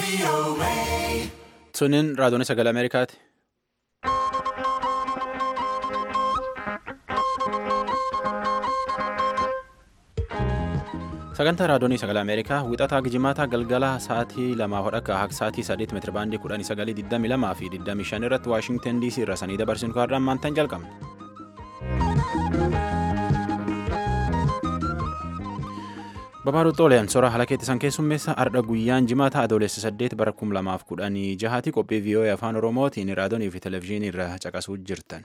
Suniin raadiyoon sagalee Ameerikaati. Sagantaa raadiyoonii sagalee Ameerikaa wixataa gijimaataa galgala sa'aatii lamaa hodhakka akka sa'aatii sadeet meetira baandii kudhanii sagalii digdamii lamaa fi digdamii shan irratti Waashingtan DC irra sanii dabarsinu kaarraa maantaan jalqabna. Babaaduu Xooleen soora haala keettisan keessummeessa ardha guyyaan jimaataa adoolessa saddeet bara kum lamaaf kudhanii jahaati qophii vii'oo'ee afaan oromootiin raadiyoonii fi televezyiinii irra caqasuu jirtan.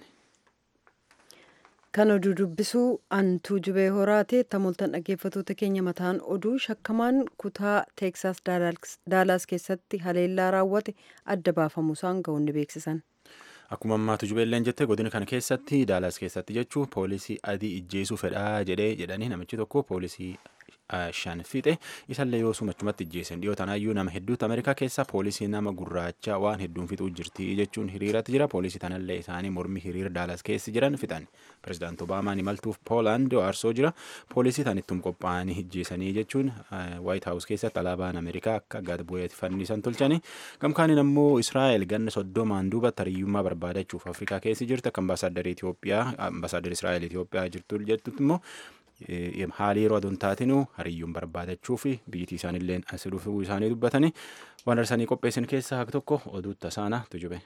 Kan oduu dubbisuu antuu jubee horaatee tamoltan dhaggeeffatoota keenya mataan oduu shakkamaan kutaa teeksaas daalaas keessatti haleellaa raawwate adda baafamuusaan ga'uun ni beeksisan. Akkuma ammaatu jubeelleen jette godina kana keessatti daalaas keessatti jechuun poolisii adii ijjeesuu fedhaa jedhee jedhanii namichi tokko poolisii shan fixe isallee yoo sumachumatti ijjeessan dhiyoo tanaayyuu nama hedduutu ameerikaa keessa poolisii nama gurraacha waan hedduun fixuu jirti jechuun hiriiratti jira poolisii tanallee isaanii mormii hiriira daalaas keessa jiran fixan pirezidaant obaamaan imaltuuf poolaand aarsoo jira poolisii tanittum qophaa'anii ijjeessanii jechuun waayit haawus keessatti alaabaan ameerikaa akka gad bu'eetti fannisan tolchanii gamkaaniin ammoo israa'el ganna soddomaan duubatti hariyyummaa barbaadachuuf afrikaa keessa jirti akka ambaasaaddar Itoophiyaa ambaasaaddar israa'el Itoophiyaa jirtu jettutti immoo haala yeroo aduun taatinu hariyyuun barbaadachuu fi biyyattii isaaniillee as dhufuu isaanii dubbatanii waan darsanii qopheessan keessaa haka tokko oduu tasaana tujube.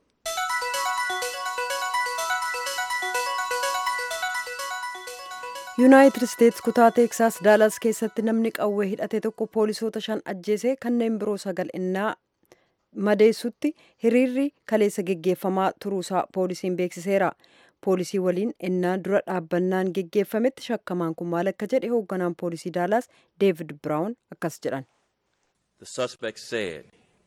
yuunaayitid isteetsi kutaa teeksaas daalaas keessatti namni qawwee hidhate tokko poolisoota shan ajjeesee kanneen biroo sagal innaa madeessutti hiriirri kaleessa geggeeffamaa turuusaa poolisiin beeksiseera. poolisii waliin ennaa dura dhaabbannaan geggeeffametti shakkamaan kun maal akka jedhe hoogganaan poolisii daalaas deevid biraawun akkas jedhan. The suspect said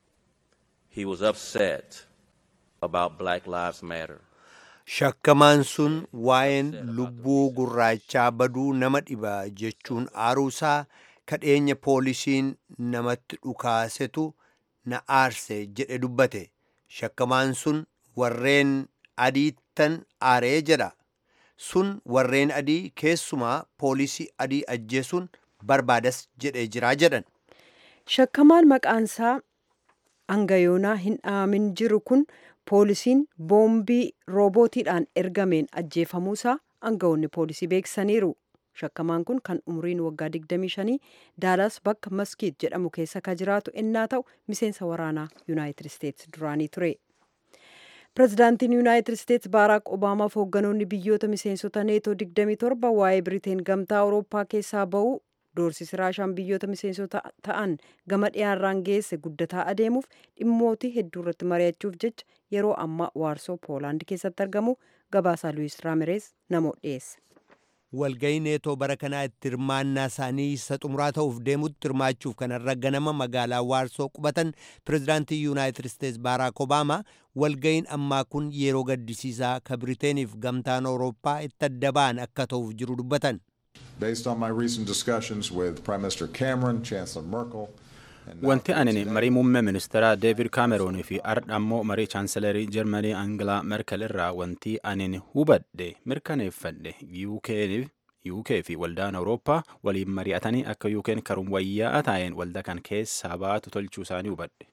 he was upset about Black Lives Matter. Shakkamaan sun waa'een lubbuu gurraachaa baduu nama dhiba jechuun aaruusaa kadheenya poolisiin namatti dhukaasetu na aarse jedhe dubbate. Shakkamaan sun warreen adiittan aaree jedha sun warreen adii keessumaa poolisii adii ajjeesuun barbaadas jedhee jiraa jedhan. Shakkamaan maqaansaa hangayoonaa hin dhaamin jiru kun poolisiin boombii roobootiidhaan ergameen ajjeefamuusaa aangawoonni poolisii beeksisaniiru. Shakkamaan kun kan umriin waggaa 25 daalaas bakka maskiit jedhamu keessa ka jiraatu ennaa ta'u miseensa waraanaa yuunaayitid isteetsi duraanii ture. pirezidaantiin yuunaayitid isteetsi baaraak obaamaaf hoogganoonni biyyoota miseensota neetoo 27 waa'ee biriteen gamtaa awurooppaa keessaa ba'uu doorsisi raashaan biyyoota miseensota ta'an gama dhiyaarraan geesse guddataa adeemuuf dhimmootii hedduu irratti mari'achuuf jecha yeroo ammaa waarsoo poolaand keessatti argamu gabaasaa luwis raamirees namoo dhiyeesse. walga'ii neetoo bara kanaa itti hirmaannaa isaanii isa xumuraa ta'uuf deemutti hirmaachuuf kanarra ganama magaalaa waarsoo qubatan pirezidaantii yuunaayitid isteetsi baaraak obaamaa walga'iin ammaa kun yeroo gaddisiisaa ka biriteeniif gamtaan awurooppaa itti adda ba'an akka ta'uuf jiru dubbatan. Based on my recent discussions with Prime Minister Cameron, Chancellor Merkel, Wanti ani marii muummee ministeeraa Deevid Kaameroonii fi ardha ammoo marii chaansilarii Jarmanii Angilaa Merkel irraa wanti ani hubadhe mirkaneeffadhe UK fi waldaan Awurooppaa waliin mari'atanii akka UK'n karuun wayyaa'aa taa'een waldaa kan keessaa baatu tolchuu isaanii hubadhe.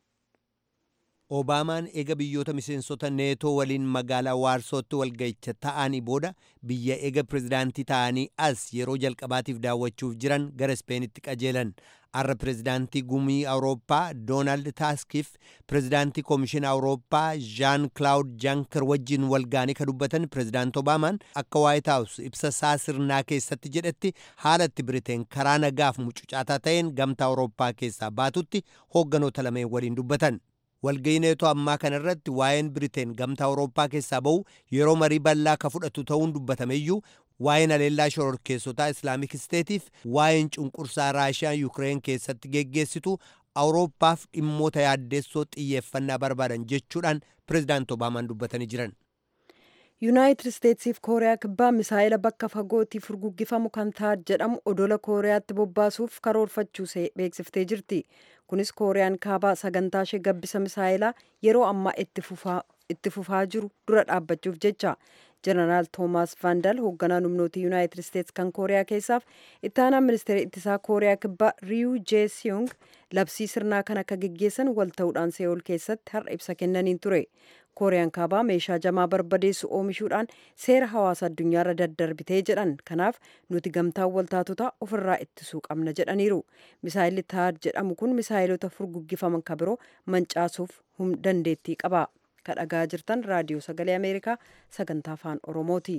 Obaamaan eega biyyoota miseensota neetoo waliin magaalaa waarsootti walga'icha ta'anii booda biyya eega pirezidaantii ta'anii as yeroo jalqabaatiif daawwachuuf jiran gara ispeenitti qajeelan. Har'a pirezidaantii gumii Awurooppaa Doonaald Taaskiif pirezidaantii koomishina Awurooppaa Jaan Kilaawud Janker wajjin walgaanii ka dubbatan pirezidaant Obaamaan akka Waayit Haawus ibsa isaa sirnaa keessatti jedhetti haala itti Biriteen karaa nagaaf mucucaataa ta'een gamtaa Awurooppaa keessaa baatutti hoogganoota lameen waliin dubbatan. walga'ii neetoo ammaa kana irratti waa'een biriteen gamtaa awurooppaa keessaa ba'u yeroo marii bal'aa ka fudhatu ta'uun dubbatameyyuu waa'een haleellaa shororkeessotaa islaamik isteetiif waa'een cunqursaa raashiyaan yukireen keessatti geggeessitu awurooppaaf dhimmoota yaaddeessoo xiyyeeffannaa barbaadan jechuudhaan pirezidaant obaamaan dubbatanii jiran. yuunaayitid isteetsiif kooriyaa kibbaa misaa'ila bakka fagootii furguggifamu kan ta'a jedhamu odola kooriyaatti bobbaasuuf karoorfachuu beeksiftee jirti kunis kooriyaan kaabaa sagantaa ishee gabbisa misaa'ilaa yeroo ammaa itti fufaa jiru dura dhaabbachuuf jecha jeneraal toomaas vaandal hoogganaan humnoota yuunaayitid isteetsi kan kooriyaa keessaaf ittaanaan ministeera ittisaa kooriyaa kibbaa riyuu jeesiyong labsii sirnaa kan akka geggeessan wal ta'uudhaan see'ool keessatti har'a ibsa kennaniin ture kooriyaan kaabaa meeshaa jamaa barbadeessu oomishuudhaan seera hawaasa addunyaarra daddarbitee jedhan kanaaf nuti gamtaan waltaatota ofirraa ittisuu qabna jedhaniiru misaayilli taad jedhamu kun misaayilota furguggifaman ka biroo mancaasuuf dandeettii qaba kadhagaa jirtan raadiyoo sagalee ameerikaa sagantaa afaan oromooti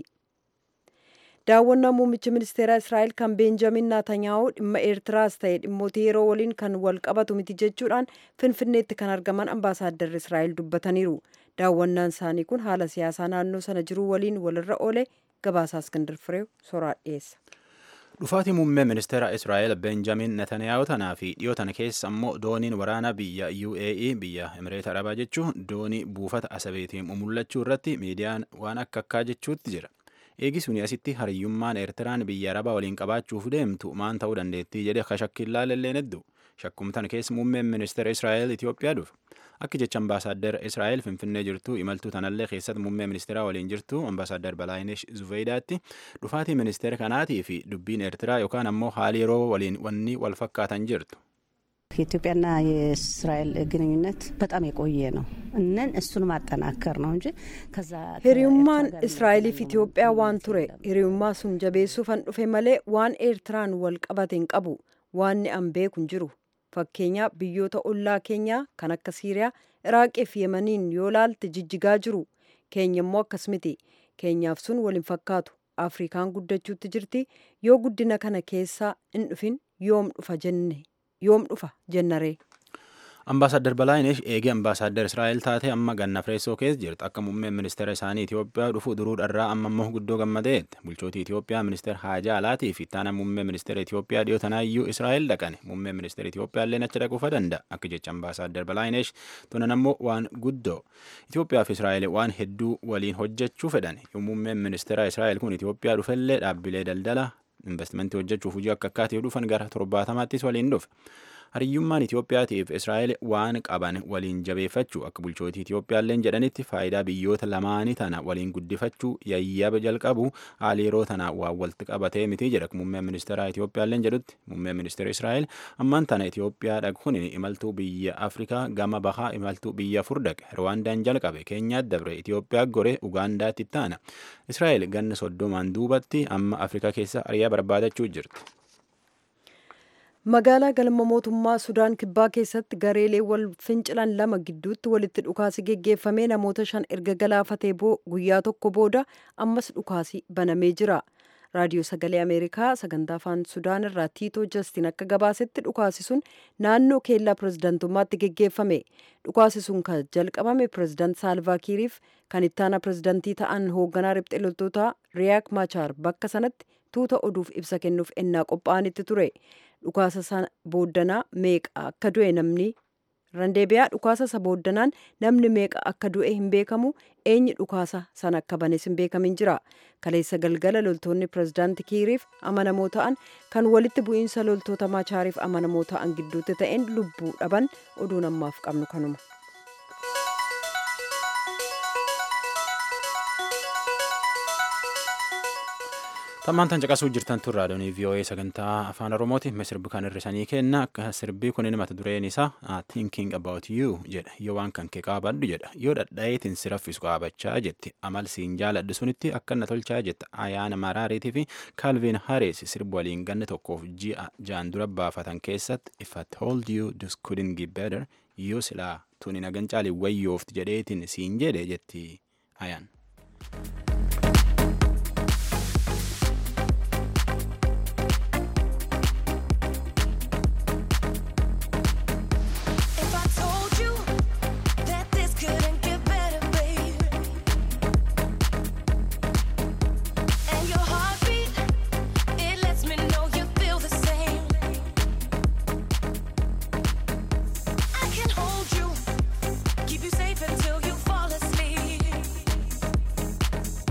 daawwannaa muummichi ministeeraa israa'el kan beenjamin naatanyaahu dhimma eertiraas ta'e dhimmoota yeroo waliin kan wal qabatu miti jechuudhaan finfinneetti kan argaman ambaasaadarri israa'el dubbataniiru daawwannaan isaanii kun haala siyaasaa naannoo sana jiruu waliin walirra oole gabaasaa iskindir fireew soraa dhiyeessa. dhufaatii muummee ministeera israa'el benjamin netaniyaahu tanaa fi dhiyoo tana keessa ammoo dooniin waraanaa biyya uae biyya emireeta arabaa jechuun doonii buufata asabeetiin mul'achuu irratti miidiyaan waan akka akkaa jechuutti jira eegi suni asitti hariyyummaan eertiraan biyya arabaa waliin qabaachuuf deemtu maan ta'uu dandeettii jedhe akka shakkiin laalelleen hedduu shakkumtan keessa muummeen ministeera israa'el itiyoophiyaa dhufe akka jecha ambaasaaddar israa'el finfinnee jirtu imaltuu tanallee keessatti muummee ministeeraa waliin jirtu ambaasaaddar balaayinesh zuveydaatti dhufaatii ministeera kanaatii fi dubbiin eertiraa yookaan ammoo haali yeroo waliin wanni wal fakkaatan jirtu. የኢትዮጵያና የእስራኤል ግንኙነት በጣም የቆየ ነው እነን እሱን ማጠናከር ነው እንጂ ከዛ hiriyummaan israa'eliif itiyoophiyaa waan ture hiriyummaa sun jabeessuufan dhufe malee waan eertiraan wal qabate hin qabu waanni an beeku hin jiru fakkeenyaa biyyoota ollaa keenyaa kan akka siiriyaa iraaqii fi yemaniin yoo laalte jijjigaa jiru keenya immoo akkas miti keenyaaf sun wal hin fakkaatu afrikaan guddachuutti jirti yoo guddina kana keessaa hin dhufin yoom dhufa jenne yoom dhufa jennaree. Ambaasaddar Balaayinesh eegee ambaasaddar Israa'el taatee amma ganna Fireessoo keessa jirtu akka muummeen ministeera isaanii Itoophiyaa dhufu duruu dharraa amma immoo guddoo gammadeetti. Bulchootii Itoophiyaa ministeera Haajaa Alaatii fi ittaana muummee ministeera Itoophiyaa dhiyoo tanaayyuu Israa'el dhaqan. Muummeen ministeera Itoophiyaa illee achi dhaquufa danda'a. Akka jecha ambaasaddar Balaayinesh tunan ammoo waan guddoo. Itoophiyaa fi Israa'el waan hedduu waliin hojjechuu fedhan. Yoo muummeen ministeera Israa'el kun Itoophiyaa dhufellee dhaabbilee daldala investimentii hojjechuuf hojii akka akkaatiif dhufan gara torbaatamaattis waliin dhufe. hariyyummaan Itoophiyaatiif Israa'el waan qaban waliin jabeeffachuu akka bulchootii Itoophiyaalleen jedhanitti faayidaa biyyoota lamaanii tana waliin guddifachuu yayyaba jalqabu haala yeroo tana waan walitti qabatee miti jedha muummeen ministeera Itoophiyaalleen jedhutti muummeen ministeera Israa'el ammaan tana Itoophiyaa dhaquun imaltuu biyya Afrikaa gama bahaa imaltuu biyya afur dhaqe Rwaandaan jalqabe Keenyaatti dabre Itoophiyaa gore Ugaandaatti taana Israa'el ganna soddomaan duubatti amma Afrikaa keessa ariyaa barbaadachuu jirti. magaalaa galma mootummaa sudaan kibbaa keessatti gareelee wal fincilan lama gidduutti walitti dhukaasi geggeeffamee namoota shan erga galaafatee guyyaa tokko booda ammas dhukaasi banamee jira raadiyoo sagalee ameerikaa sagantaa afaan sudaan irraa tiitoo jastiin akka gabaasetti dhukaasi sun naannoo keellaa pirezidantummaatti geggeeffame dhukaasi sun kan jalqabame pireezidant saalvaakiiriif kan ittaana pirezidantii ta'an hoogganaa riphxee loltoota riyaak maachaar bakka sanatti tuuta oduuf ibsa kennuuf ennaa qophaa'anitti ture dhukaasa sana booddanaa meeqa akka du'e namni randeebiyaa dhukaasa isa booddanaan namni meeqa akka du'e hin beekamu eenyi dhukaasa sana akka banes hin beekamin jira kaleessa galgala loltoonni pirezidaanti kiiriif amanamoo ta'an kan walitti bu'iinsa loltoota maachaariif amanamoo ta'an gidduutti ta'een lubbuu dhaban oduun ammaaf qabnu kanuma. Tammaan tan caqasuu jirtan tun raadiyoonii VOA sagantaa afaan Oromooti. Sirbi kan hirrisanii kenna akka sirbii kun mata dureen isaa thinking about you jedha. Yoo waan kan kee qaabadhu jedha. Yoo dhadhaa'eetiin si raffisu qaabachaa jetti. Amal siin jaaladhu sunitti akka na tolchaa jetta. Ayaana Maraariitii fi Calvin Harris sirbi waliin ganna tokkoof ji'a jaan dura baafatan keessatti if I told you this couldn't get better yoo silaa tuni nagan caalii wayyoofti jedheetiin siin jedhe jetti ayaan. If I told you that this couldn't get better, babe, and your heartbeat, it lets me know you feel the same. I can hold you, keep you safe until you fall asleep.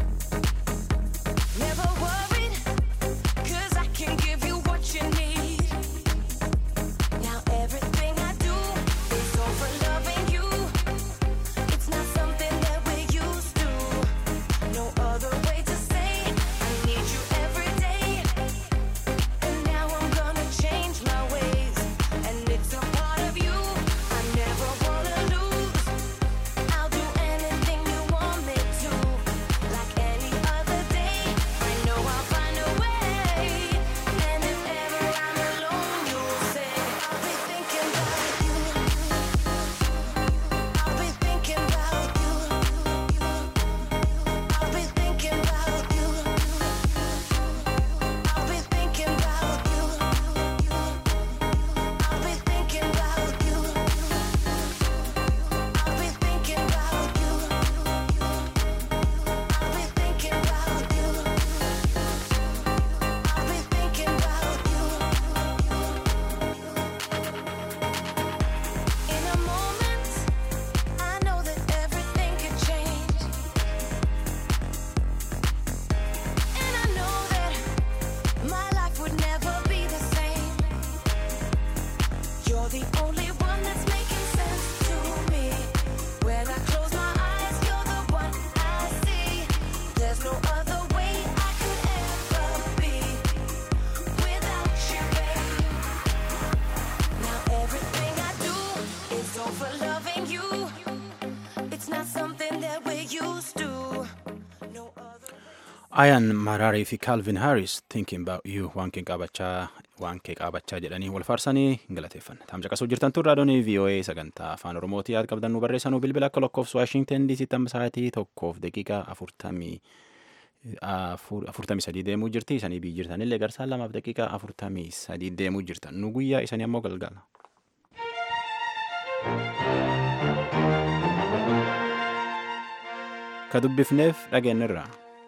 Ayaan Maraarii fi Calvin Harris thinking about you waan kee qaabachaa waan kee qaabachaa jedhanii wal faarsanii galateeffanna. Taamsa qasuu jirtan tun raadiyoon VOA sagantaa afaan Oromootii yaad qabdan nu barreessanuu bilbila akka lakkoofsa Waashingtan DC tamma sa'aatii tokkoof daqiiqaa afurtamii afurtamii sadii deemuu jirti. Isanii biyyi jirtanillee garsaan lamaaf daqiiqaa afurtamii sadii deemuu jirtan. Nu guyyaa isanii ammoo galgala. Ka dubbifneef dhageenyirra.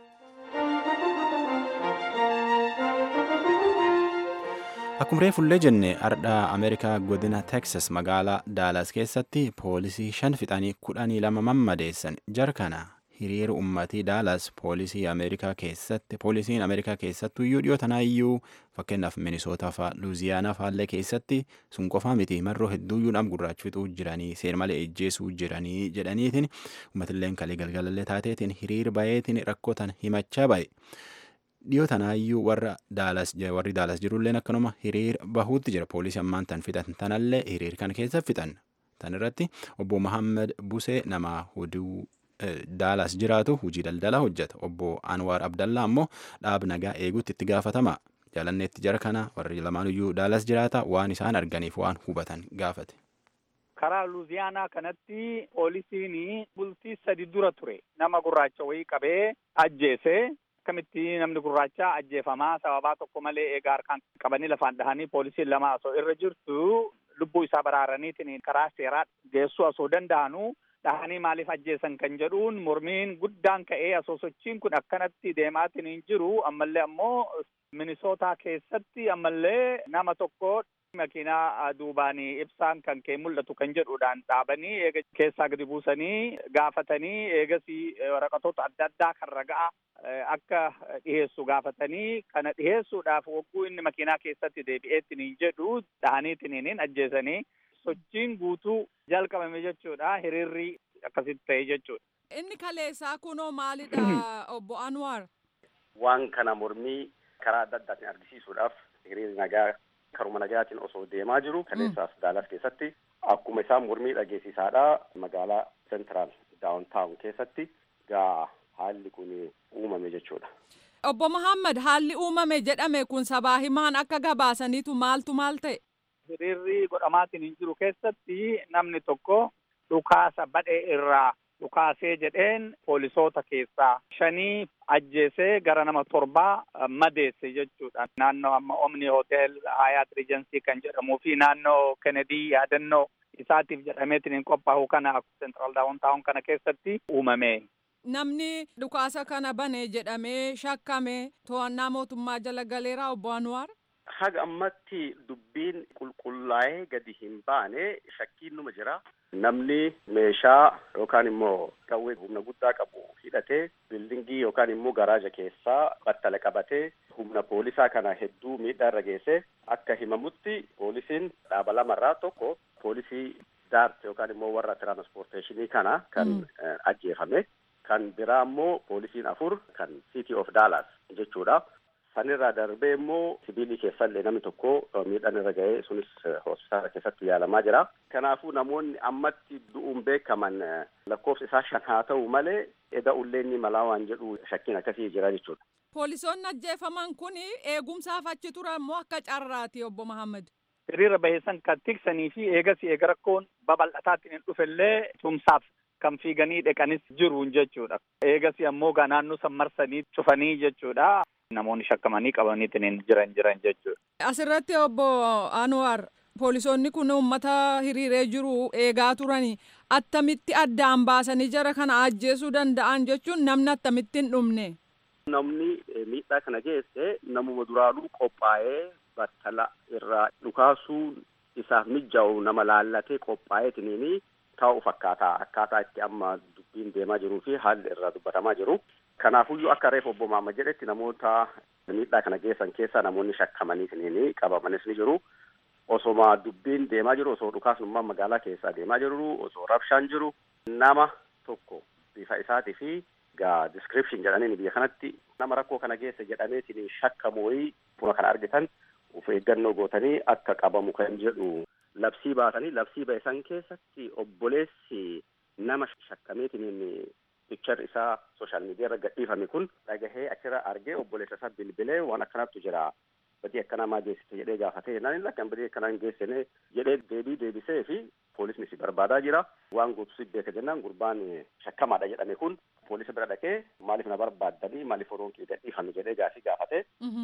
Akkuma reefullee jenne ardhaa Ameerikaa godina Texas magaalaa Daalaas keessatti poolisii shan fixanii kudhanii lama mammadeessan jarkana hiriira ummatii Daalaas poolisii Ameerikaa keessatti poolisiin Ameerikaa keessattuu iyyuu dhiyoo tanaayyuu fakkeenyaaf Minisootaa fa'aa Luuziyaanaa fa'aallee keessatti sun qofaa miti marroo hedduuyyuu dham gurraachiftuu jiranii seer malee ejjeesuu jiranii jedhaniitiin ummatilleen kalee galgalallee taateetiin hiriira bayeetiin rakkotan himachaa ba'e. dhiyoo tanaayyuu warra daalas warri daalas jirulleen akkanuma hiriira bahuutti jira poolisii ammaan tan fixan tanallee hiriir kan keessa fixan tan irratti obbo Mahammed Busee nama huduu daalas jiraatu hujii daldalaa hojjeta obbo Anwaar Abdallaa ammoo dhaab nagaa eeguutti itti gaafatama jaalanneetti jara kana warri lamaanuyyuu daalas jiraata waan isaan arganiif waan hubatan gaafate. karaa luuziyaanaa kanatti poolisiin bultii sadi dura ture nama gurraacha wayii qabee ajjeese akkamitti namni gurraacha ajjeefamaa sababaa tokko malee eegaa harkaan qabanii lafaan dhahanii poolisiin lama osoo irra jirtu lubbuu isaa baraaraniitiin karaa seeraa geessuu osoo danda'anu dhahanii maaliif ajjeesan kan jedhuun mormiin guddaan ka'ee osoo sochiin kun akkanatti deemaatiin hin jiru ammallee ammoo minisootaa keessatti ammallee nama tokko makiinaa duubaanii ibsaan kan kee mul'atu kan jedhuudhaan dhaabanii eega keessaa gadi buusanii gaafatanii eegasii waraqatoota adda addaa kan ragaa akka dhiheessu gaafatanii kana dhiheessuudhaaf wagguu inni makiinaa keessatti deebi'eetiin hin jedhu dhahaniitiin hin ajjeesanii sochiin guutuu jalqabame jechuudha hiriirri akkasitti ta'e jechuudha. Inni kaleessaa kunoo maalidha obbo Anwar? Waan kana mormii karaa adda addaatiin argisiisuudhaaf hiriirri nagaa karuma nagaatiin osoo deemaa jiru kaleessaas daalas keessatti akkuma isaan mormii dhageessisaadha magaalaa sentiraal daawuntaawun keessatti gaa haalli kun uumame jechuudha. Obbo Muhammad haalli uumame jedhame kun sabaa himaan akka gabaasaniitu maaltu maal ta'e? Hiriirri godhamaatiin hin jiru keessatti namni tokko dhukaasa badhee irraa dhukaasee jedheen poolisoota keessaa shanii ajjeesee gara nama torbaa madeesse jechuudha. Naannoo amma Omni Hotel Hayat Regency kan jedhamuu fi naannoo Kennedy yaadannoo isaatiif jedhameetiin qophaa'u kana Central Downtown kana keessatti uumame. Namni dhukaasa kana bane jedhamee shakkame to'annaa mootummaa jala galeeraa obbo Anwaar? Haga ammatti dubbiin qulqullaa'ee gadi hin baane shakkiin numa jira. Namni meeshaa yookaan immoo qawwee humna guddaa qabu hidhatee bildingii yookaan immoo garaaja keessaa battala qabatee humna poolisaa kana hedduu miidhaa irra geesse akka himamutti poolisiin dhaaba lamarraa tokko poolisii daart yookaan immoo warra tiraanspoorteeshinii kana kan ajjeefame kan biraa immoo poolisiin afur kan city of dallas jechuudha. sanirraa darbee immoo sibiilii keessallee namni tokko miidhaan irra ga'ee sunis hospitaala keessatti yaalamaa jira. Kanaafuu namoonni ammatti du'uun beekaman lakkoofsi isaa shan haa ta'u malee eda ulleenni malaa waan jedhu shakkiin akkasii jira jechuudha. Poolisoonni ajjeefaman kun eegumsaaf achi turan moo akka carraati obbo Mahammad? Hiriira baheessan kan tiksanii fi eegas eega rakkoon babal'ataatiin hin dhufellee tumsaaf kan fiiganii dhaqanis jiru jechuudha. Eegas ammoo naannoo san marsanii cufanii jechuudha. namoonni shakkamanii qabaniitiin jiran jiran jechuudha. Asirratti obbo Anwar poolisoonni kun uummata hiriiree jiru eegaa turani attamitti addaan baasanii jara kana ajjeesuu danda'an jechuun namni attamitti hin dhumne. Namni miidhaa kana geesse namuma duraanuu qophaa'ee battala irraa dhukaasuu isaaf mijjaa'u nama laallatee qophaa'eetiniini taa'u fakkaata akkaataa itti amma dubbiin deemaa jiruu fi haalli irraa dubbatamaa jiru. Kanaafuyyuu akka reef obbo Maamma jedhetti namoota miidhaa kana geessan keessaa namoonni shakkamanii qabamanis ni jiru. Osoma dubbiin deemaa jiru osoo dhukaasnummaan magaalaa keessaa deemaa jiru osoo rabshaan jiru nama tokko bifa isaatii fi gaa description jedhanii biyya kanatti nama rakkoo kana geesse jedhameetiin shakkamu wayii buna kana argitan of eeggannoo gootanii akka qabamu kan jedhu labsii baasanii labsii ba'isan keessatti obboleessi nama shakkameetiin pikchar isaa sooshaal miidiyaa irra gadhiifame kun dhagahee achirra argee obboleessa isaa bilbilee waan akkanattu jira badii akkanaa maa geessite jedhee gaafatee jennaan lakkan badii akkanaa hin geessine jedhee deebii deebisee fi poolisni si barbaadaa jira waan gootu si beeka jennaan gurbaan shakkamaadha jedhame kun poolisa bira dhaqee maaliif na barbaaddanii maaliif oroon kee gadhiifame jedhee gaafii gaafate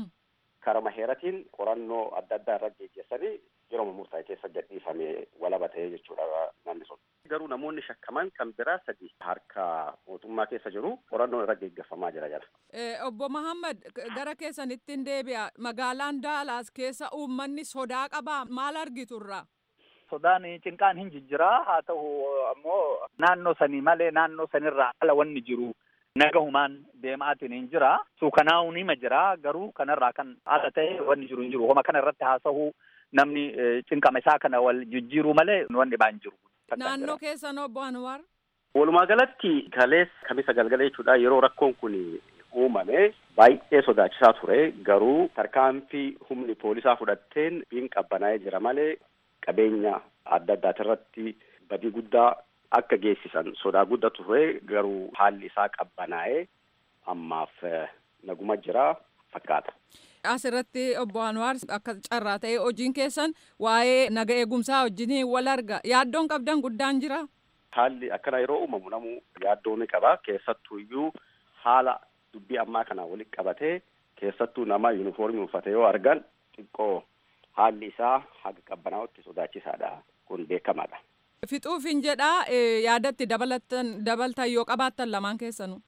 karama heeratiin qorannoo adda addaa irra geggeessanii yeroo murtaa'e keessa gadhiifame walaba ta'ee jechuudha namni sun. Garuu namoonni shakkaman kan biraa sadi harka mootummaa keessa jiru qorannoon irra geggeeffamaa jira jala. Obbo Mahammad gara keessanittiin deebi'a magaalaan Daalaas keessa uummanni sodaa qabaa maal argiturra? Sodaan cinqaan hin jijjiraa haa ta'u ammoo naannoo sanii malee naannoo sanirraa ala wanni jiru nagahumaan deemaatiin hin jira suukanaa'uu nima jira garuu kanarraa kan ala ta'e wanni jiru hin jiru homa kana irratti haasa'uu namni cinqama isaa kana wal jijjiiruu malee wanni baa hin jiru. Naannoo keessan obbo Anwar. Walumaa galatti kalees kamisa galgala jechuudha yeroo rakkoon kun uumame baay'ee sodaachisaa ture garuu tarkaanfii humni poolisaa fudhatteen biin qabbanaa'ee jira malee qabeenya adda addaati irratti badii guddaa akka geessisan sodaa guddaa ture garuu haalli isaa qabbanaa'ee ammaaf naguma jira fakkaata. Asirratti obbo Anwaar akka carraa ta'e hojiin keessan waa'ee naga eegumsaa wajjin wal arga yaaddoon qabdan guddaan jira. Haalli akkana yeroo uumamu namu yaaddoo ni qaba keessattuu iyyuu haala dubbii ammaa kana walitti qabatee keessattuu nama yuunifoormii uffate yoo argan xiqqoo haalli isaa haga qabbanaa'utti sodaachisaadha kun beekamaadha. Fixuufin jedhaa yaadatti dabalatan dabaltan yoo qabaattan lamaan keessanuu.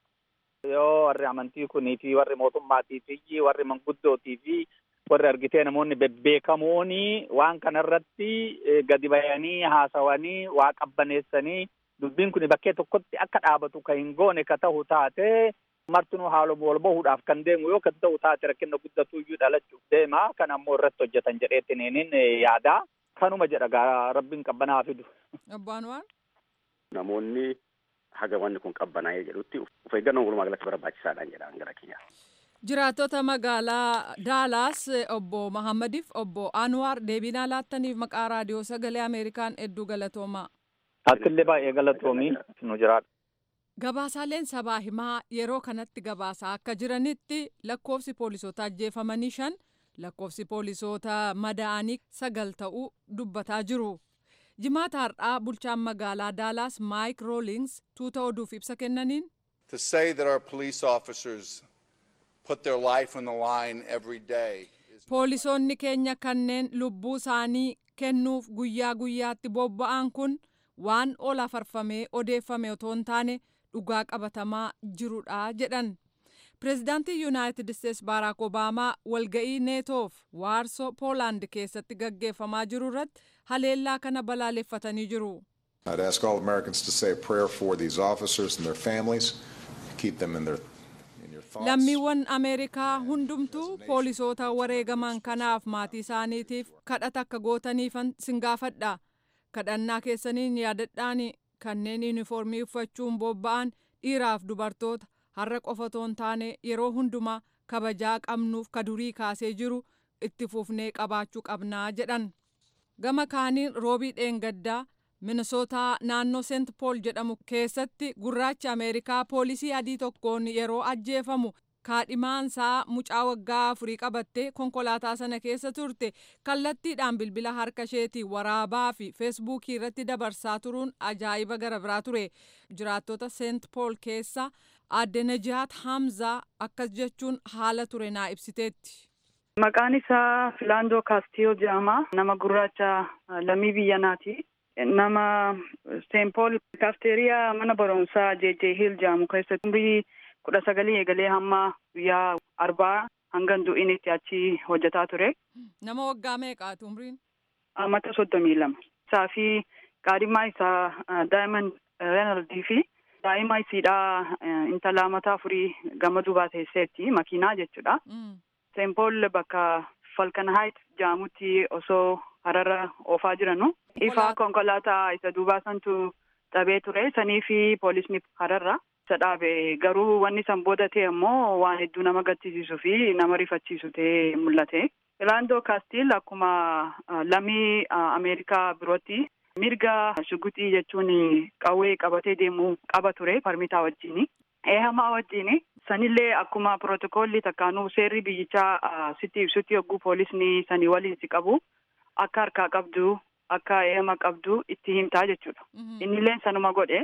Yoo warri amantii kunii fi warri mootummaatii fi warri manguddootii fi warri argitee namoonni bebbeekamoon waan kanarratti gadi bayanii haasawanii waa qabbaneessanii dubbiin kun bakkee tokkotti akka dhaabatu kan hin goone ka ta'u taate martinuu haaluma wal bahuudhaaf kan deemu yoo kan ta'u taate rakkina guddatu iyyuu dhalachuuf deema kan ammoo irratti hojjetan jedheetti neeniin yaada kanuma jedha gaa rabbiin qabbanaa fidu. Obbo Anwaar. Namoonni haga wanni kun qabbanaa'ee jedhutti of eeggannoon walumaa galatti barbaachisaadhaan jedhaan gara kiyya. Jiraattota magaalaa Daalaas obbo Mahammadiif obbo Anwaar deebinaa laattaniif maqaa raadiyoo sagalee Ameerikaan hedduu galatoomaa. Akkillee baay'ee galatoomii nu jiraadha. Gabaasaaleen sabaa himaa yeroo kanatti gabaasaa akka jiranitti lakkoofsi poolisoota ajjeefamanii shan lakkoofsi poolisoota madaa'anii sagal ta'uu dubbataa jiru. Jimaata har'aa bulchaan magaalaa Daalaas Maayik Roolings tuuta oduuf ibsa kennaniin. To say that our police officers put their life on the line every day. Poolisoonni keenya kanneen lubbuu isaanii kennuuf guyyaa guyyaatti bobba'an kun waan ol afarfamee odeeffame otoo hin taane dhugaa qabatamaa jirudha jedhan. Pireezidaantii Yuunaayitid Isteets Baaraak Obaamaa walga'ii neetoof waarsoo Poolaand keessatti gaggeeffamaa jiru irratti haleellaa kana balaaleffatanii jiru. I'd ask all Americans to say a prayer for these officers and their families. Keep them in their in your thoughts. Lammiiwwan Ameerikaa hundumtuu poolisoota wareegaman kanaaf maatii isaaniitiif kadhata akka gootaniifan sin gaafadha. Kadhannaa keessaniin yaadadhaani kanneen yuunifoormii uffachuun bobba'an dhiiraaf dubartoota har'a qofa otoo hin taane yeroo hundumaa kabajaa qabnuuf ka durii kaasee jiru itti fufnee qabaachuu qabnaa jedhan. Gama kaaniin roobii dheengaddaa minisootaa naannoo seent pool jedhamu keessatti gurraachi ameerikaa poolisii adii tokkoon yeroo ajjeefamu kaadhimaansaa mucaa waggaa afurii qabattee konkolaataa sana keessa turte kallattiidhaan bilbila harka isheetii waraabaa fi feesbuukii irratti dabarsaa turuun ajaa'iba gara biraa ture jiraattota seent pool keessa aadde najaat hamzaa akkas jechuun haala ture naa ibsiteetti. Maqaan isaa Filaandoo Kaastiyoo jedhama. Nama gurraacha lammii biyya naati. Nama Seenpool kaafteeriyaa mana barumsaa JJ Hill jedhamu keessatti umurii kudha sagalii eegalee hamma guyyaa arbaa hanga du'initti achi hojjetaa ture. Nama waggaa meeqaati umriin? Mata soddomii lama. Isaa fi qaadhimaa isaa Daayimand Reenaldii fi daa'ima isiidhaa intala mataa afurii gama duubaa teesseetti makiinaa jechuudha. Seenpool bakka Falkan Haayit jedhamutti osoo harara oofaa jiranu. Ifaa konkolaataa isa duubaa santu dhabee ture. Sanii fi poolisni hararra isa dhaabe. Garuu wanni san booda ta'e immoo waan hedduu nama gaddisiisuu fi nama rifachiisu ta'ee mul'ate. Filaandoo Kaastil akkuma lammii Ameerikaa birootti mirga shuguxii jechuun qawwee qabatee deemuu qaba ture parmitaa wajjini. Eehamaa wajjini sanillee akkuma pirootokoolli takkaanuu seerri biyyichaa sitti ibsutti yogguu poolisni sanii waliin si qabu akka harkaa qabdu akka eehama qabdu itti himtaa jechuudha. Innillee sanuma godhe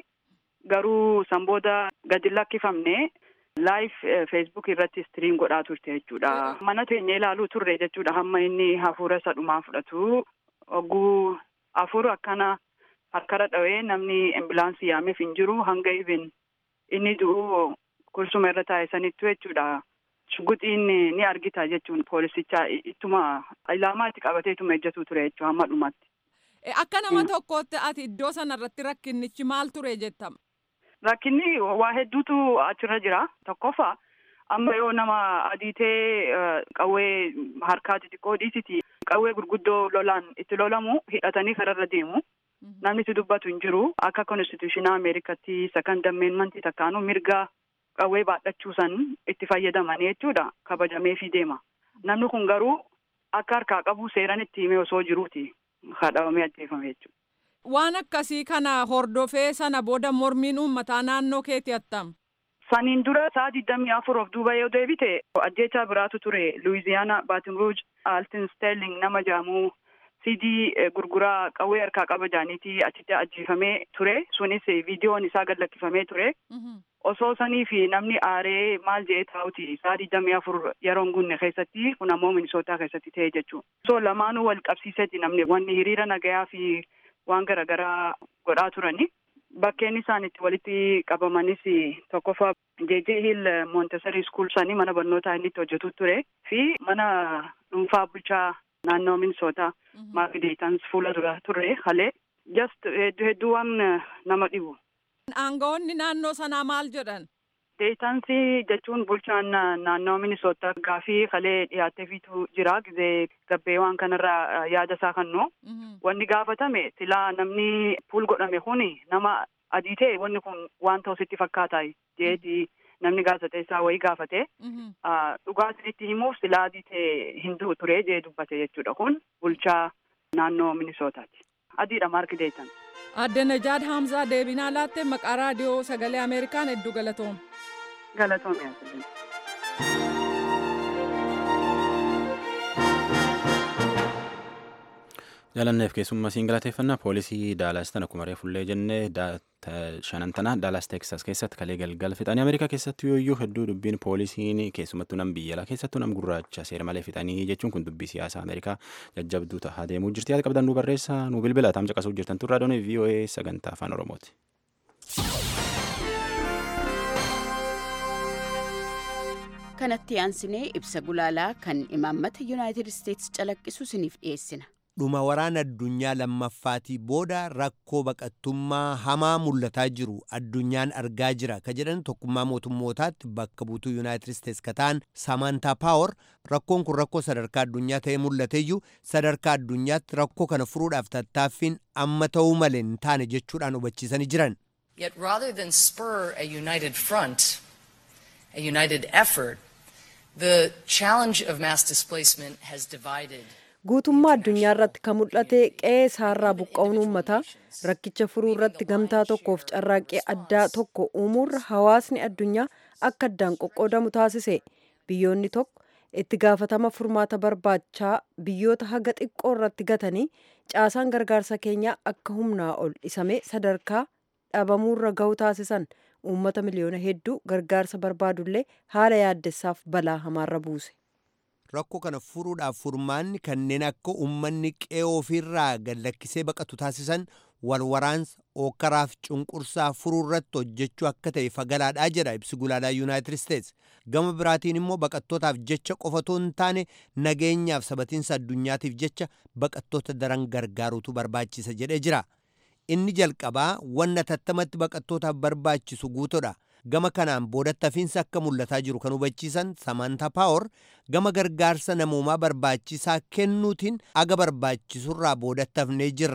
garuu san booda gadi lakkifamne laayif feesbuuk irratti istiriim godhaa turte jechuudha. Mana teenya ilaaluu turre jechuudha hamma inni hafuura isa dhumaa fudhatu ogguu hafuura akkana harkara dhawee namni ambulaansii yaameef hin jiru hanga ibin inni du'u kursuma irra taa'e sanittu jechuudha. Shuguxiin ni argita jechuun poolisicha ittuma ilaamaa itti qabatee ittuma ejjatu ture jechuudha hamma dhumatti. Akka nama tokkootti ati iddoo sanarratti rakkinnichi maal ture jettama? Rakkinni waa hedduutu achirra jira. Tokkoffaa amma yoo nama adiitee qawwee harkaa xixiqqoo dhiisiti qawwee gurguddoo lolaan itti lolamu hidhatanii kararra deemu. Namni itti dubbatu hin jiru. Akka konstituushinaa Ameerikatti second amendment takkaanuu mirga qawwee baadhachuu san itti fayyadamanii jechuudha. Kabajameefii deema. Namni kun garuu akka harkaa qabu seeran itti himee osoo jiruuti. Haadhamee ajjeefame jechuudha. Waan akkasii kana hordofee sana booda mormiin uummataa naannoo keetti attam. Saniin dura sa'a digdamii afur of duuba yoo deebite ajjeechaa biraatu ture. Luwiziyaana Baatin Ruuj Altin Sterling nama jedhamu sidii gurguraa qawwee harkaa qaba jaaniiti achitti ajjeefamee ture. Sunis viidiyoon isaa gad lakkifamee ture. Osoo sanii fi namni aaree maal jedhee taa'uti sa'a digdamii afur yeroon gunne keessatti kun ammoo minisootaa keessatti ta'e jechuudha. Osoo lamaanuu wal qabsiisetti namni wanni hiriira nagayaa fi waan garaagaraa godhaa turani. Bakkeen isaan itti walitti qabamanis tokkoffaa JJ Hill Montessori School sanii mana barnootaa inni itti hojjetu ture fi mana dhuunfaa bulchaa naannoo Minisootaa Maark Deetans fuula dura turre halee just hedduu hedduu waan nama dhibu. Aangawoonni naannoo sanaa maal jedhan? Deetansi jechuun bulchaan naannoo Minisootaa gaafii halee dhiyaateefiitu jira gizee gabbee waan kanarraa yaada isaa kennu. Wanni gaafatame silaa namni puul godhame kuni nama adii ta'e wanni kun waan ta'u sitti fakkaata jeeti namni gaazexeessaa wayii gaafate. Dhugaa isinitti himuuf silaa adii ta'e hin du'u ture jee dubbate jechuudha kun bulchaa naannoo Minisootaati. Adiidha Maark Deetan. Adde Najaad Hamzaa deebinaa laattee maqaa raadiyoo sagalee Ameerikaan hedduu galatoom. Galatoom yaa Jaalanneef keessummaa siin galateeffannaa poolisii Daalaas tan akkuma reefullee jennee shanantana Daalaas Teeksas keessatti kalee galgala fixanii Ameerikaa keessatti yooyyuu hedduu dubbiin poolisiin keessumattuu nam biyya alaa keessattuu nam gurraacha seera malee fixanii jechuun kun dubbii siyaasaa Ameerikaa jajjabduu ta'aa deemuu jirti yaada qabdan nu barreessa nu bilbila taam caqasuu jirtan turraa doonii VOA sagantaa afaan Oromooti. kanatti aansinee ibsa gulaalaa kan imaammata yuunaayitid isteetsi calaqqisu isiniif dhiyeessina. dhuma waraana addunyaa lammaffaatii booda rakkoo baqattummaa hamaa mul'ataa jiru addunyaan argaa jira ka jedhan tokkummaa mootummootaatti bakka buutuu yuunaayitid isteets ka ta'an samantaa paawar rakkoon kun rakkoo sadarkaa addunyaa ta'ee mul'ateeyyuu sadarkaa addunyaatti rakkoo kana furuudhaaf tattaaffiin amma ta'uu malee hin taane jechuudhaan hubachiisanii jiran. Yet rather than spur a united front, a united effort, the challenge of mass displacement has divided. guutummaa addunyaa irratti kan mul'ate qe'ee isaarraa buqqa'uun uummataa rakkicha furuu irratti gamtaa tokkoof carraaqqee addaa tokko uumuurra hawaasni addunyaa akka addaan qoqqoodamu taasise biyyoonni tokko itti gaafatama furmaata barbaachaa biyyoota haga xiqqoo irratti gatanii caasaan gargaarsa keenyaa akka humnaa ol dhisamee sadarkaa dhabamuurra ga'u taasisan uummata miliyoona hedduu gargaarsa barbaadullee haala yaaddessaaf balaa hamaarra buuse. rakkoo kana furuudhaaf furmaanni kanneen akka uummanni qe'ee ofiirraa gad lakkisee baqatu taasisan walwaraansa ookkaraaf cunqursaa furuu irratti hojjechuu akka ta'e fagalaadhaa jedha ibsi gulaalaa yuunaayitid isteets gama biraatiin immoo baqattootaaf jecha qofatoo hin taane nageenyaaf sabatiinsa addunyaatiif jecha baqattoota daran gargaaruutu barbaachisa jedhee jira inni jalqabaa wanna tattamatti baqattootaaf barbaachisu guutodha. gama kanaan boodatti hafiinsa akka mul'ataa jiru kan hubachiisan samantaa paawar gama gargaarsa namoomaa barbaachisaa kennuutiin aga barbaachisurraa boodatti hafnee jirra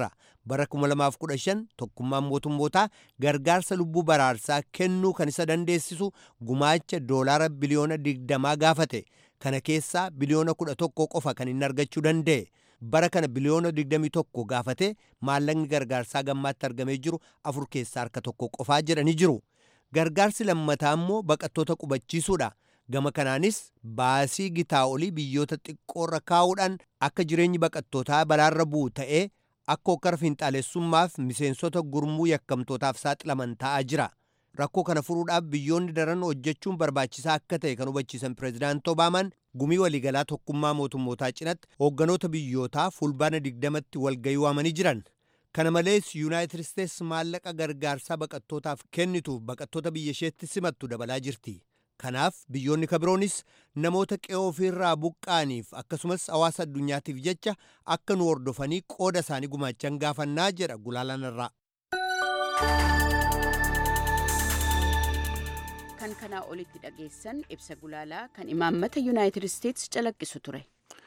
bara 2015 tokkummaan mootummootaa gargaarsa lubbuu baraarsaa kennuu kan isa dandeessisu gumaacha doolaara biliyoona 20 gaafate kana keessaa biliyoona 11 qofa kan inni argachuu danda'e bara kana biliyoona 21 gaafate maallaqni gargaarsaa gammaatti argamee jiru afur keessaa harka tokko qofaa jedhanii jiru gargaarsi lammataa immoo baqattoota qubachiisuudha gama kanaanis baasii gitaa olii biyyoota xiqqoorra kaa'uudhaan akka jireenyi baqattootaa balaarra bu'u ta'ee akka hokkara finxaalessummaaf miseensota gurmuu yakkamtootaaf saaxilaman ta'aa jira rakkoo kana furuudhaaf biyyoonni daran hojjechuun barbaachisaa akka ta'e kan hubachiisan pireezidaanti obaamaan gumii waliigalaa tokkummaa mootummootaa cinatti hoogganoota biyyootaa fulbaana digdamatti walgayii waamanii jiran kana malees yuunaayitid isteets maallaqa gargaarsaa baqattootaaf kennituuf baqattoota biyya isheetti simattu dabalaa jirti kanaaf biyyoonni kabiroonis namoota qe'oo ofiirraa buqqaaniif akkasumas hawaasa addunyaatiif jecha akka nu hordofanii qooda isaanii gumaachan gaafannaa jedha gulaalaan irraa. kan kanaa olitti dhageessan ibsa gulaalaa kan imaammata yuunaayitid isteets calaqqisu ture.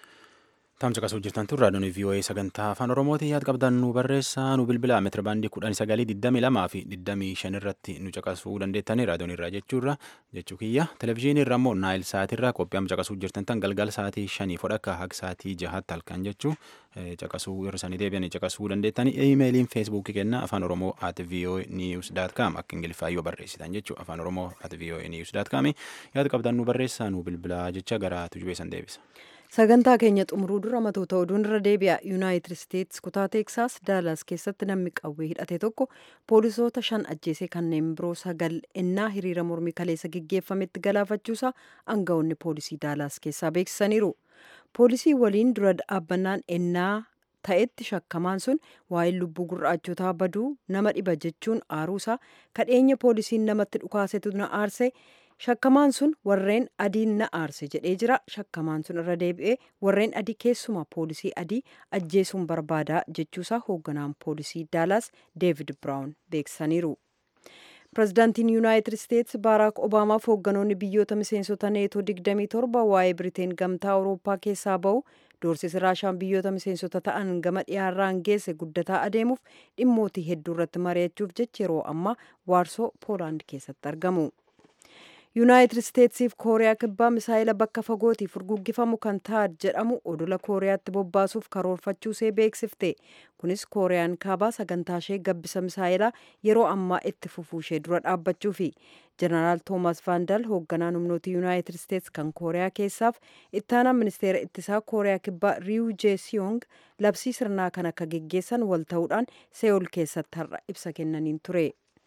Tamsa qasuu jirtan tun raadiyoon VOA sagantaa afaan Oromooti yaad qabdan nu barreessaa nu bilbilaa meetira baandii kudhan sagalii digdami lamaa fi digdamii shan irratti nu caqasuu dandeettanii raadiyoon irraa jechuurra jechuu kiyya televezyiinii irra immoo naayil saatirraa qophii amma caqasuu jirtan tan galgala saatii shanii fodhakka haga saatii jahaatti halkan jechuu caqasuu irra sanii deebi'anii caqasuu dandeettanii iimeeliin feesbuukii kenna afaan oromoo at voa news dot com akka ingiliffaa yoo barreessitan jechuu afaan oromoo at voa news dot com yaad qabdan nu barreessaa nu bilbilaa jecha gara tujubeessan deebisa. sagantaa keenya xumuruu dura matoota oduun irra deebi'a yuunaayitid isteets kutaa teeksaas daalaas keessatti namni qawwee hidhate tokko poolisoota shan ajjeesee kanneen biroo sagal ennaa hiriira mormii kaleessa gaggeeffametti galaafachuusaa aangawoonni poolisii daalaas keessaa beeksisaniiru poolisii waliin dura dhaabbannaan ennaa ta'etti shakkamaan sun waa'ee lubbuu gurraachotaa baduu nama dhiba jechuun aaruusaa kadheenya poolisiin namatti dhukaasetu na aarse shakkamaan sun warreen adiin na aarse jedhee jira shakkamaan sun irra deebi'ee warreen adii keessumaa poolisii adii ajjeesuun barbaadaa jechuusaa hoogganaan poolisii daalaas deevid biraawun beeksisaniiru pirezidaantiin yuunaayitid isteets baaraak obaamaaf hoogganoonni biyyoota miseensota neetoo 27 waa'ee biriteen gamtaa awurooppaa keessaa ba'u doorsisi raashaan biyyoota miseensota ta'an gama dhiyaarraan geesse guddataa adeemuuf dhimmootii hedduu irratti mari'achuuf jecha yeroo ammaa waarsoo poolaand keessatti argamu. yuunaayitid isteetsiif kooriyaa kibbaa misaayila bakka fagootii furguggifamu kan taad jedhamu odola kooriyaatti bobbaasuuf karoorfachuusee beeksifte kunis kooriyaan kaabaa sagantaa ishee gabbisa misaayilaa yeroo ammaa itti fufuushee dura dhaabbachuufi jeneraal toomas vaandal hoogganaan humnoota yuunaayitid isteets kan kooriyaa keessaaf ittaanaa ministeera ittisaa kooriyaa kibbaa riiw jeesiyong labsii sirnaa kan akka geggeessan wal ta'uudhaan seewul keessatti har'a ibsa kennaniin ture.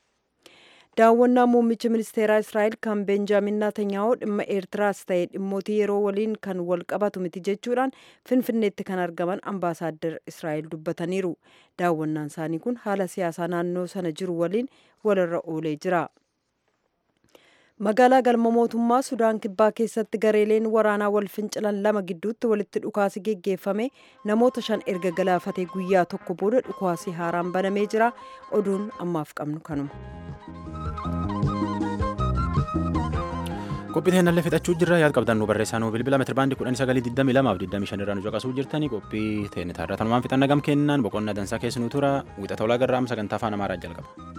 daawwannaa muummicha ministeeraa israa'el kan benjaamin naatanyaahu dhimma eertiraas ta'e dhimmootii yeroo waliin kan wal qabatu miti jechuudhaan finfinneetti kan argaman ambaasaaddar israa'el dubbataniiru daawwannaan isaanii kun haala siyaasaa naannoo sana jiru waliin walirra oolee jira magaalaa galma mootummaa sudaan kibbaa keessatti gareeleen waraanaa wal fincilan lama gidduutti walitti dhukaasi geggeeffame namoota shan erga galaafatee guyyaa tokko booda dhukaasi haaraan banamee jira oduun ammaaf qabnu kanuma. qophii teennallee fixachuu jirra yaad qabdan nu barreessaa nu bilbila meetira baandii kudhan sagalii digdami lamaaf digdami shan irraa nu caqasuu jirtanii qophii teenne taarraa tanumaan fixanna gam kennaan boqonnaa dansaa keessanuu tura wixata olaa garraam sagantaa afaan amaaraa jalqaba.